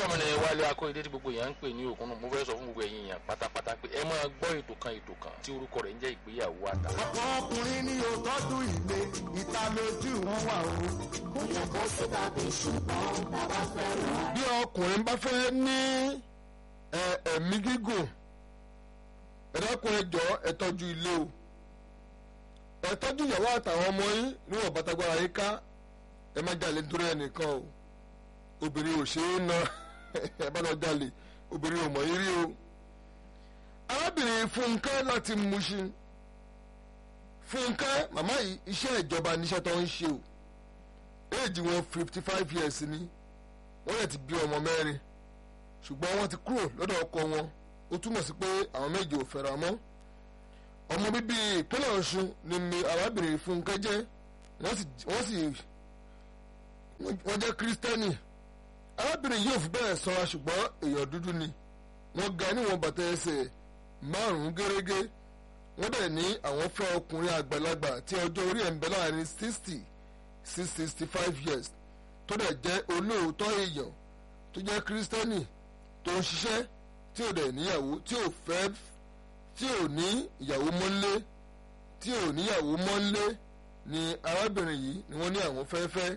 orúkọ mi ni wálé akóyedé tí gbogbo èèyàn ń pè ní òkun náà mo fẹ́ sọ fún gbogbo ẹ̀yin èèyàn pátápátá pé ẹ máa gbọ́ ètò kan ètò kan tí orúkọ rẹ̀ ń jẹ́ ìgbéyàwó àtà. ọ̀pọ̀ ọkùnrin ní òtọ́jú ilé ìta lójú wọn wà o. kò yẹ kó sí tàbí ṣùgbọ́n bàbá fẹ́ràn. bí ọkùnrin bá fẹ́ ní ẹ, ẹ̀mí gígùn ẹ dákun ẹ jọ̀ọ́ ẹ tọ́jú ilé o ẹ tọ́jú ìyàwó àtàwọn ọmọ yín níwọ̀n bàtàgbára yín ká ẹ má jalè nítorí ẹnìkan o obìnrin ò ṣe é na ẹ bá lọ jalè obìnrin ò mọ̀ yín rí o arábìnrin fúnkẹ́ láti Mushin fúnkẹ́ màmá yìí iṣẹ́ ìjọba níṣẹ́ tó ń ṣe o éèjì wọn fifty five years ni wọ́n lè ti bí ọmọ mẹ́rin ṣùgbọ́n wọ́n ti kúrò lọ́dọ̀ ọkọ wọn ó túmọ̀ sí pé àwọn méje ò fẹ́ra mọ́ ọmọ bíbí ìpínlẹ̀ Ọ̀ṣun ni mi arábìnrin Fúnkẹ́ jẹ́ wọ́n sì wọ́n sì wọ́n jẹ́ kírísítẹ́nì arábìnrin yìí ò fi bẹ́ẹ̀ sọ́ra ṣùgbọ́n èèyàn dúdú ni wọ́n ga níwọ̀n bàtà ẹsẹ̀ márùn-ún gẹ́rẹ́gẹ́ wọ́n dẹ̀ ní àwọn fẹ́ ọkùnrin àgbàlagbà tí ọjọ́ orí ẹ̀ ń bẹ láàrin sixty sí sixty five years tó dẹ̀ jẹ́ olóòótọ́ èèyàn tó jẹ́ kírísítẹ́nì tó ń ṣiṣẹ́ tí ò dẹ̀ níyàwó tí ò fẹ́ tí ò ní ìyàwó mọ́lé tí ò níyàwó mọ́lé ni arábìnrin yìí ni wọ́n ní àwọn fẹ́fẹ́.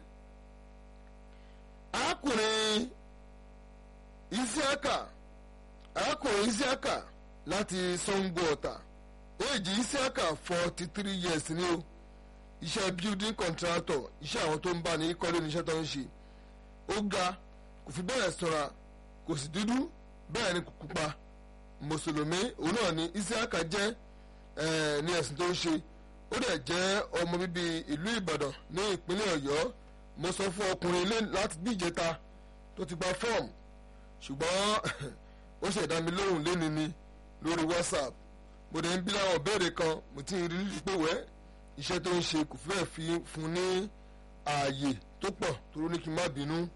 arákùnrin isiaka arákùnrin isiaka láti Sango Ọ̀tà èjì isiaka forty three years ni o iṣẹ́ building contractor iṣẹ́ àwọn tó ń bá ní kọ́lé níṣẹ́ tó ń ṣe ó ga kò fi bẹ́ẹ̀ sọ̀ra kò sì dúdú bẹ́ẹ̀ ni kò pupa mùsùlùmí òun náà ni isiaka jẹ́ eh, ní ẹ̀sìn tó ń ṣe ó dẹ̀ jẹ́ ọmọ bíbí ìlú ìbàdàn ní ìpínlẹ̀ ọ̀yọ́ mo sọ fún ọkùnrin ilé láti bí ìjẹta tó ti gba fọ́ọ̀mù ṣùgbọ́n ó ṣẹ̀dá mi lóhùn léni ni lórí whatsapp mo dẹ̀ ń bí láwọn ìbéèrè kan mo ti rí rí pé wẹ́ iṣẹ́ tó ń ṣe kò fẹ́ fi fún ní ààyè tó pọ̀ tó ní kí n má bínú.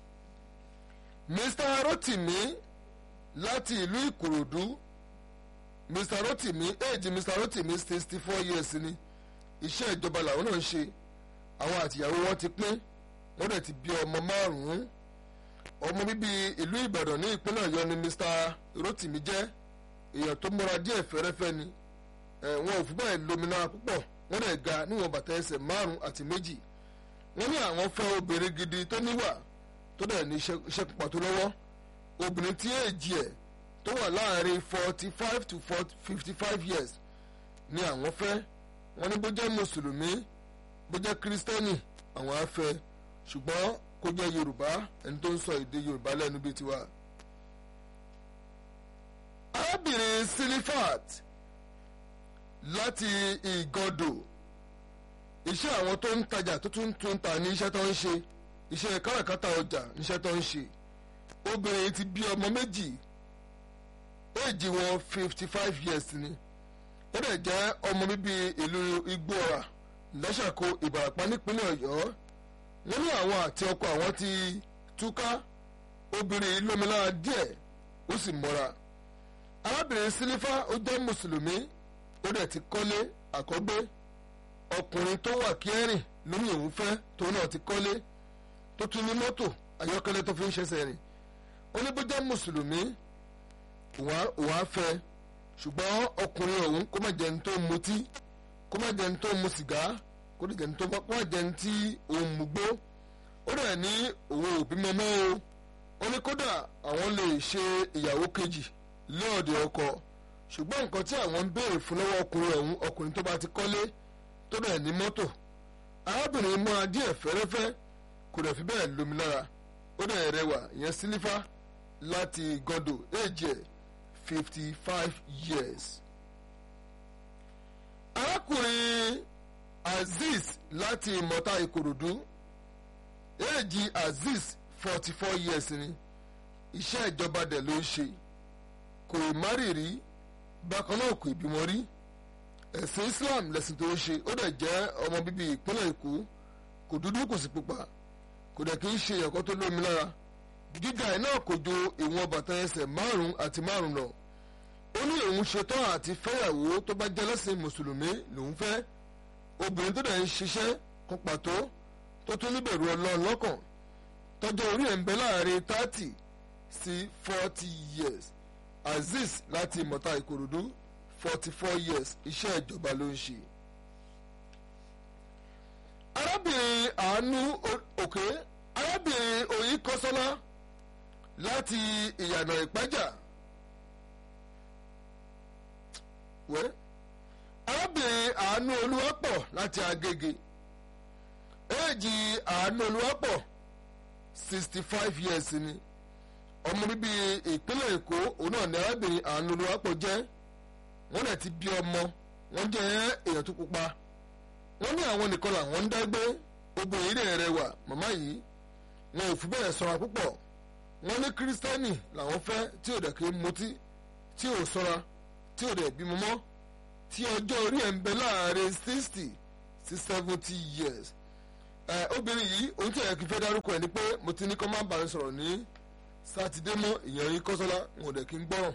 Mr. Rotimi láti ìlú Ìkòròdú Mr. Rotimi éèjì Mr. Rotimi sixty four years ni iṣẹ́ ìjọba làwọn náà ń ṣe àwọn àtìyàwó wọn ti pín wọ́n dẹ̀ ti bí ọmọ márùn-ún ọmọ bíbí ìlú Ìbàdàn ní ìpínlẹ̀ Ọ̀yọ́ ni Mr. Rotimi jẹ́ èèyàn tó múra díẹ̀ fẹ́rẹ́fẹ́ ni ẹ̀ wọn ò fi bẹ́ẹ̀ lómìnira púpọ̀ wọ́n dẹ̀ ga níwọ̀n bàtà ẹsẹ̀ márùn-ún àti méjì wọ́n ní àwọn fẹ́ obìnrin gidi tó níwà tó dẹ̀ ní iṣẹ́ pupa tó lọ́wọ́ obìnrin tí èjì ẹ̀ tó wà láàrin forty five to fifty five years ni àwọn fẹ́ wọ́n ní bó jẹ́ mùsùlùmí bó jẹ́ kírísítẹ́nì àwọn á fẹ́ ṣùgbọ́n kó jẹ́ yorùbá ẹni tó ń sọ èdè yorùbá lẹ́nu bíi tiwa. arábìnrin silifat láti ìgàndò iṣẹ́ àwọn tó ń tajà tó tún tún ta ní iṣẹ́ tó ń ṣe iṣẹ́ káràkátà ọjà níṣẹ́ tó ń ṣe obìnrin ti bí ọmọ méjì éèjì wọn fifty five years ni ó dẹ̀ jẹ́ ọmọ bíbí ìlú igbóọ̀rà lẹ́sàkó ìbàràpá nípínlẹ̀ ọ̀yọ́ wọ́n ní àwọn àti ọkọ àwọn ti túká obìnrin lómìnira díẹ̀ ó sì mọ́ra arábìnrin sílífà ó jẹ́ mùsùlùmí ó dẹ̀ ti kọ́lé àkọ́gbé ọkùnrin tó wà kẹ́rìn lórí òun fẹ́ tóun náà ti kọ́lé tó tún ní mọ́tò ayọ́kẹ́lẹ́ tó fi ń ṣẹ̀ṣẹ̀ rìn ó ní bó jẹ́ mùsùlùmí òun á fẹ́ ṣùgbọ́n ọkùnrin ọ̀hún kó má jẹun tó mutí kó má jẹun tó mu sìgá kó má jẹun tó kó má jẹun tí òun mú gbó ó dẹ̀ ní òun ò bímọ mọ́ o ó ní kódà àwọn lè ṣe ìyàwó kejì lọ́ọ̀dẹ̀ ọkọ ṣùgbọ́n nǹkan tí àwọn ń béèrè fún lọ́wọ́ ọkùnrin ọ̀hún ọkùnrin tó bá ti kọ́lé tó dẹ̀ ní mọ́tò arábìnrin múra díẹ̀ fẹ́rẹ́fẹ́ kò dẹ̀ fi bẹ́ẹ̀ lómi lára ó dẹ̀ rẹwà ìyẹn sílífà láti gọ́dọ̀ èjì ẹ̀ fifty five years. arákùnrin azeez láti ìmọ̀ta ìkòròdú èjì azeez forty four years ni iṣẹ́ ìjọba dẹ̀ ló ń ṣe kò ì má rìrì bákan náà kò ì bímọ rí ẹ̀sìn islam lẹ̀sìn tó ń ṣe ó dẹ̀ jẹ́ ọmọ bíbí ìpínlẹ̀ èkó kò dúdú kò sì pupa kò dẹ̀ kí ń ṣe ẹ̀kọ́ tó lómi lára gíga ẹ̀ náà kò ju ìwọ̀n bàtà ẹsẹ̀ márùn-ún àti márùn-ún lọ ó ní òun ṣetán àti fẹ́yàwó tó bá jẹ́ lẹ́sìn mùsùlùmí lòun fẹ́ obìnrin tó dẹ̀ ń ṣiṣẹ́ kan pàtó tó tún níbẹ̀rù ọlọ́run lọ́kàn tọ́jọ́ orí ẹ̀ ń bẹ láàrin thirty sí forty years azeez láti ìmọ̀ta ìkòròdú forty four years iṣẹ́ ìjọba ló ń ṣe. arábìnrin àánú òkè arábìnrin òyìn kọ́sọ́lá láti ìyànà ìpájà wẹ́ arábìnrin àánú olúwapọ̀ láti agége éèjì àánú olúwapọ̀ sixty five years ni ọmọ bíbí ìpínlẹ̀ èkó òun náà ní arábìnrin àánú olúwapọ̀ jẹ́ wọ́n dẹ̀ ti bí ọmọ wọ́n jẹ́ èèyàn tó pupa wọ́n ní àwọn nìkan làwọn ń dágbé obìnrin rẹ̀ rẹwà màmá yìí wọn ò fi bẹ́ẹ̀ sọ̀rọ̀ púpọ̀ wọ́n ní kírísítẹ́nì làwọn fẹ́ tí ò dẹ̀ kí mutí tí ò sọ́ra tí ò dẹ̀ bímọ mọ́ tí ọjọ́ orí ẹ̀ ń bẹ láàrin sixty sí seventy years ẹ obìnrin yìí ohun tí ẹ̀ kí fẹ́ dárúkọ ẹ̀ ni pé mo ti ní kọ́ máa ń bá mi sọ̀rọ̀ ní sátidé mọ́ ìyẹn yín kọ́sọ́lá wọn ò dẹ̀ kí ń gbọ́ràn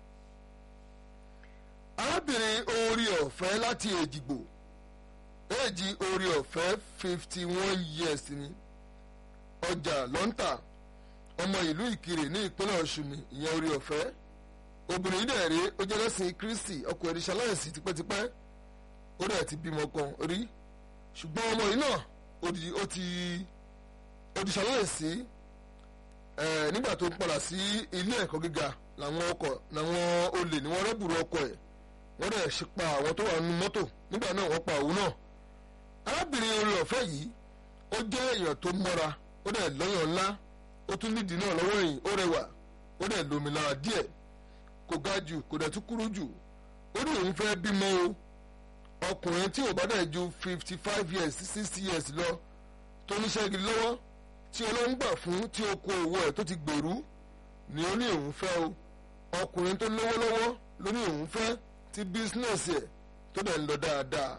arábìnrin orí ọ̀fẹ́ láti èjìgbò èjì orí ọ̀fẹ́ fifty one years ni ọjà lọ́ńtà ọmọ ìlú ìkirè ní ìpínlẹ̀ ọ̀ṣun ni ìyẹn orí ọ̀fẹ́ obìnrin yìí dẹ̀ rí ó jẹ́ lẹ́sìn kristi ọkọ ẹ̀rí ṣaláìsí tipẹ́tipẹ́ ó dẹ̀ ti bímọ kan rí ṣùgbọ́n ọmọ yìí náà ó di ó ti ó di ṣaláìsí ẹ̀ nígbà tó ń padà sí ilé ẹ̀kọ́ gíga làwọn ọkọ̀ làwọn olè ní wọ́n rẹ́bùrú ọkọ̀ ẹ̀ wọ́n dẹ̀ ṣe pa àwọn tó wà nínú mọ́tò nígbà náà wọ́n pa òun náà arábìnrin orí ọ̀fẹ́ yìí ó jẹ́ èèyàn tó mọ́ra ó dẹ̀ lọ́yàn ńlá ó tún nídìí náà lọ́wọ́ ẹ̀yìn ó rẹwà ó dẹ̀ lómi lára díẹ̀ kò ga jù kò dẹ̀ tún kúrú jù ó ní òun fẹ́ bímọ o ọkùnrin tí ò bá dẹ̀ ju fifty five years sí sixty years lọ tó níṣẹ́ gidi lọ́wọ́ tí ọlọ́run gbà fún tí ó kó owó ẹ̀ tó ti gbèrú ni ó ní òun fẹ́ o ọkùnrin tó lówó lọ́wọ́ ló ní òun fẹ́ tí bísínẹ́sì ẹ̀ tó dẹ̀ ń lọ dáadáa.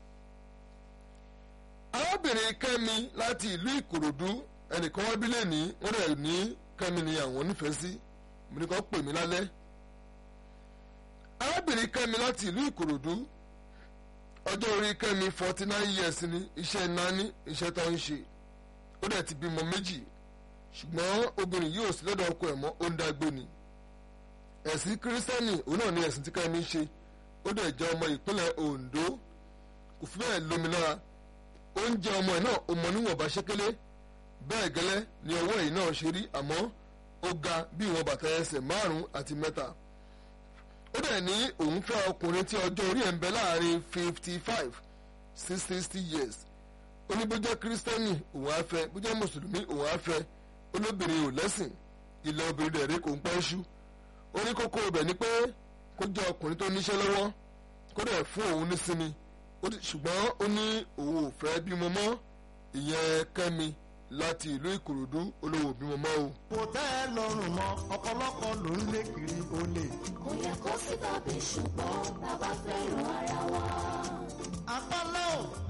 arábìnrin kẹ́mi láti ìlú ìkòròdú ẹnìkan wá bílẹ̀ ní wọ́n dẹ̀ ní kẹ́mi ni àwọn nífẹ̀ẹ́ sí mo ní kàn pè mí lálẹ́. arábìnrin kẹ́mi láti ìlú ìkòròdú ọjọ́ orí kẹ́mi forty nine years ni iṣẹ́ nání iṣẹ́ tó ń ṣe ó dẹ̀ ti bímọ méjì ṣùgbọ́n obìnrin yìí ò sí lọ́dọ̀ ọkọ ẹ̀ mọ́ ó ń dágbé ni ẹ̀sìn kírísítẹ́nì òun náà ni ẹ̀sìn tí kẹ́mi ń ṣe ó dẹ̀ jẹ́ ọmọ ìpínlẹ̀ Ondo kò fi bẹ́ẹ̀ lómi lára oúnjẹ ọmọ ẹ̀ náà ó mọ níwọ̀nba ṣékélé bẹ́ẹ̀ gẹ́lẹ́ ni ọwọ́ yìí náà ṣe rí àmọ́ ó ga bí ìwọ̀n bàtà ẹsẹ̀ márùn-ún àti mẹ́ta ó dẹ̀ ní òun fẹ́ ọkùnrin tí ọjọ́ orí ẹ̀ ń bẹ láàrin fifty five sí sixty years ó ní bó jẹ́ kírísítẹ́nì òun á fẹ́ bó jẹ́ mùsùlùmí òun á fẹ́ olóbìnrin ò lẹ́sìn ilẹ̀ obìnrin dẹ̀ rí kò ń pẹ́ ṣú orí kókó ibẹ̀ ni pé kó jẹ́ ọkùnrin tó níṣẹ́ lọ́wọ́ kó dẹ̀ fún òun nísinmi ṣùgbọ́n ó ní òun ò fẹ́ bímọ mọ́ ìyẹn kẹ́mi láti ìlú ìkòròdú olówó bímọ mọ́ o. kò tẹ́ ẹ lọ́rùn mọ́ ọ̀pọ̀lọpọ̀ ló ń lé kiri olè. kò yẹ kó sí tàbí ṣùgbọ́n bàbá fẹ́ràn ara wa. apálá ò